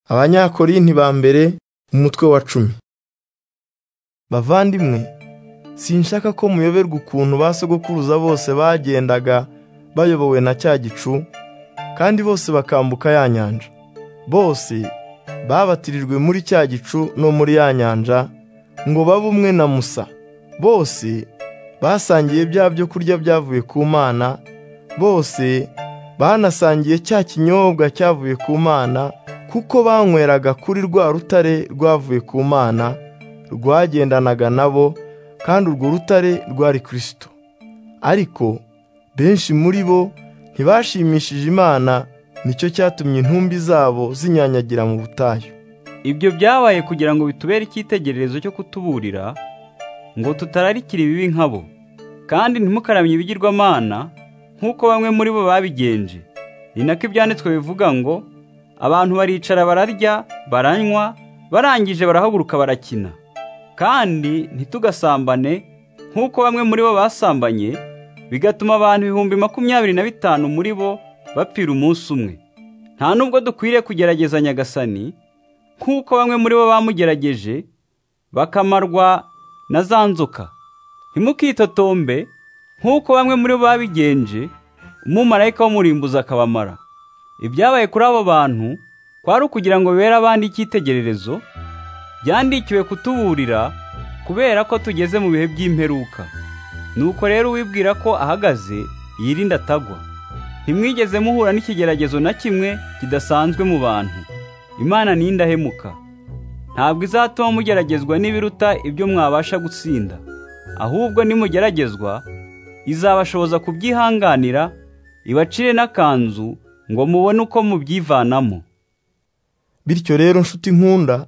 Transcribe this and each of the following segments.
Abanyakorinti ba mbere umutwe wa cumi bavandimwe sinshaka ko muyoberwa ukuntu ba sogokuruza bose bagendaga bayobowe na cya gicu kandi bose bakambuka ya nyanja bose babatirijwe muri cya gicu no muri ya nyanja ngo babe umwe na musa bose basangiye bya byo kurya byavuye ku mana bose banasangiye cya kinyobwa cyavuye ku mana kuko banyweraga kuri rwa rutare rwavuye ku mana rwagendanaga nabo kandi urwo rutare rwari kirisito ariko benshi muri bo ntibashimishije imana nicyo cyatumye intumbi zabo zinyanyagira mu butayu ibyo byabaye kugira ngo bitubere icyitegererezo cyo kutuburira ngo tutararikira ibibi nkabo kandi ntimukaramye ibigirwamana nk'uko bamwe muri bo babigenje ni nako ibyanditswe bivuga ngo abantu baricara bararya baranywa barangije barahaguruka barakina kandi ntitugasambane nk'uko bamwe muri bo basambanye bigatuma abantu ibihumbi makumyabiri na bitanu muri bo bapfira umunsi umwe nta nubwo dukwiriye kugerageza nyagasani nk'uko bamwe muri bo bamugerageje bakamarwa na za nzoka ntimukitotombe nk'uko bamwe muri bo babigenje umumarayika w'umurimbuzi akabamara ibyabaye kuri abo bantu kwari ukugira ngo bibere abandi icyitegererezo byandikiwe kutuburira kubera ko tugeze mu bihe by'imperuka nuko rero uwibwira ko ahagaze yirinda atagwa ntimwigeze muhura n'ikigeragezo na kimwe kidasanzwe mu bantu imana ni indahemuka ntabwo izatuma mugeragezwa n'ibiruta ibyo mwabasha gutsinda ahubwo nimugeragezwa izabashoboza kubyihanganira ibacire n'akanzu ngo mubone uko mubyivanamo bityo rero nshuti nkunda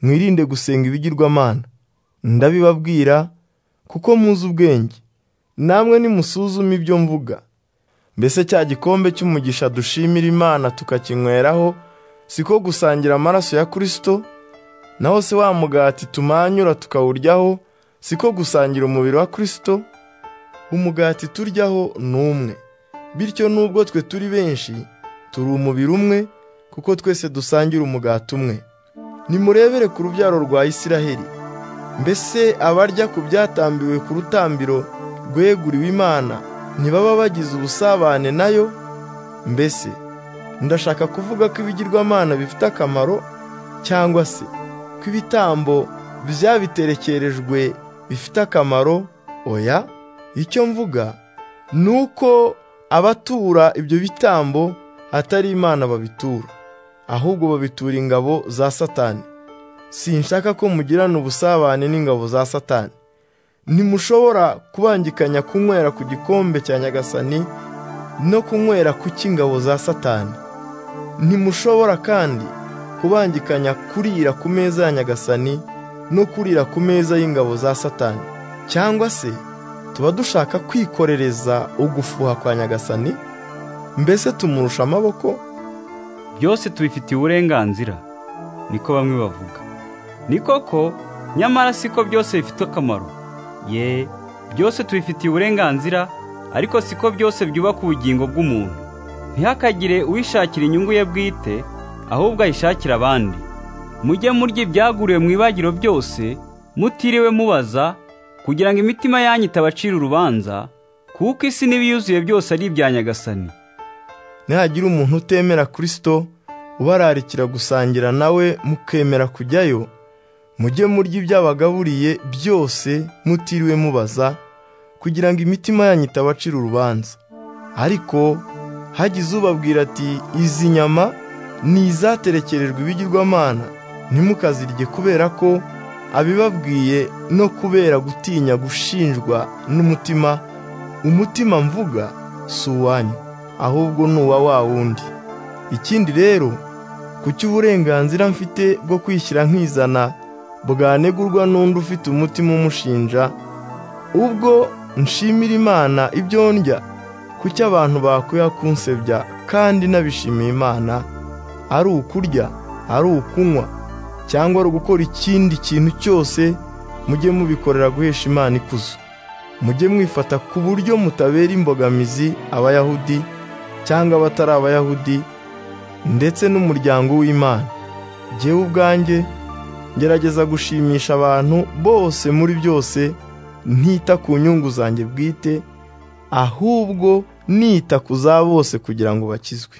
mwirinde gusenga ibigirwamana ndabibabwira kuko muzi ubwenge namwe nimusuzume ibyo mvuga mbese cya gikombe cy'umugisha dushimira imana tukakinyweraho siko gusangira amaraso ya kirisito naho se wa mugati tumanyura tukawuryaho siko gusangira umubiri wa kirisito umugati turyaho ni umwe bityo nubwo twe turi benshi turi umubiri umwe kuko twese dusangira umugati umwe nimurebere ku rubyaro rwa Isiraheli mbese abarya ku byatambiwe ku rutambiro rweguriwe imana ntibaba bagize ubusabane nayo mbese ndashaka kuvuga ko ibigirwamana bifite akamaro cyangwa se ko ibitambo byabiterekerejwe bifite akamaro oya icyo mvuga ni uko abatura ibyo bitambo atari imana babitura ahubwo babitura ingabo za satani sinshaka ko mugirana ubusabane n'ingabo za satani ntimushobora kubangikanya kunywera ku gikombe cya nyagasani no kunywera ku cy'ingabo za satani ntimushobora kandi kubangikanya kurira ku meza ya nyagasani no kurira ku meza y'ingabo za satani cyangwa se tuba dushaka kwikorereza ugufuha kwa nyagasani mbese tumurusha amaboko byose tubifitiye uburenganzira niko bamwe bavuga ni koko nyamara siko byose bifite akamaro ye byose tubifitiye uburenganzira ariko siko byose byubaka ubugingo bw'umuntu ntihakagire uwishakira inyungu ye bwite ahubwo ayishakira abandi mujye murya ibyaguriwe mu ibagiro byose mutiriwe mubaza kugira ngo imitima yanyu itabacira urubanza kuko isi n'ibiyuzuye byose ari ibya nyagasani nihagira umuntu utemera kirisito ubararikira gusangira nawe mukemera kujyayo mujye murya ibyo abagaburiye byose mutiriwe mubaza kugira ngo imitima yanyu itabacira urubanza ariko hagize ubabwira ati izi nyama ni izaterekerejwe ibigirwamana ntimukazirye kubera ko abibabwiye no kubera gutinya gushinjwa n'umutima umutima mvuga si uwanyu ahubwo ni uwa wa wundi ikindi rero ku cy'uburenganzira mfite bwo kwishyira nkizana bwanegurwa n'undi ufite umutima umushinja ubwo nshimira imana ibyo ndya kuki abantu bakwiye kunsebya kandi nabishimiye imana ari ukurya ari ukunywa cyangwa ari ugukora ikindi kintu cyose mujye mubikorera guhesha imana ikuzo mujye mwifata ku buryo mutabera imbogamizi abayahudi cyangwa abatari abayahudi ndetse n'umuryango w'imana jyewe ubwanjye ngerageza gushimisha abantu bose muri byose ntita ku nyungu zanjye bwite ahubwo nita ku za bose kugira ngo bakizwe